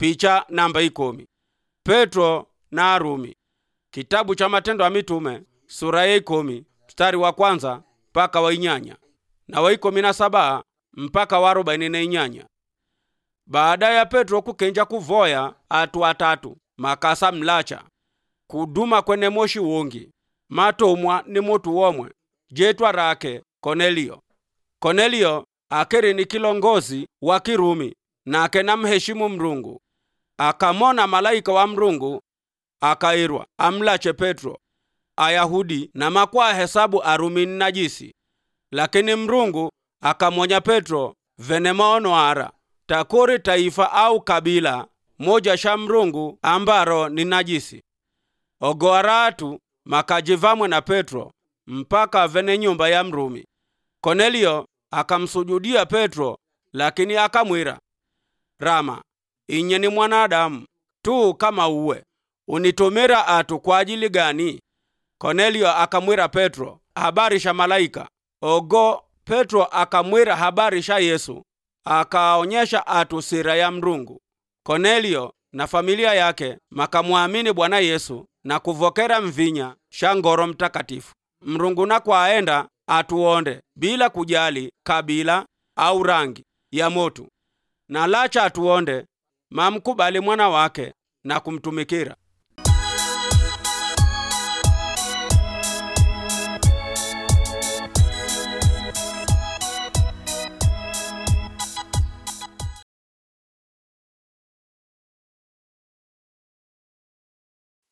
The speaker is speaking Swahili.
picha namba ikomi petro na arumi kitabu cha matendo ya mitume sura ya ikomi mstari wa kwanza mpaka wa inyanya na wa ikomi na saba mpaka wa arobaini na inyanya baada ya petro kukenja kuvoya atu atatu makasa mlacha kuduma kwene moshi wongi matomwa ni mutu womwe jetwa rake konelio konelio akeri ni kilongozi wa kirumi nake namheshimu mrungu akamona malaika wa mrungu akairwa amlache petro ayahudi na makwa hesabu arumi ni najisi lakini mrungu akamwonya petro vene maono ara takuri taifa au kabila moja sha mrungu ambaro ni najisi ogoara atu makajivamwe na petro mpaka vene nyumba ya mrumi konelio akamsujudia petro lakini akamwira rama inye ni mwanadamu tu kama uwe unitumira atu kwa ajili gani konelio akamwira petro habari sha malaika ogo petro akamwira habari sha yesu akaonyesha atu sira ya mrungu konelio na familia yake makamwamini bwana yesu na kuvokera mvinya sha ngoro mtakatifu mrungu nakwaenda atuonde bila kujali kabila au rangi ya motu na lacha atuonde mamkubali mwana wake na kumtumikira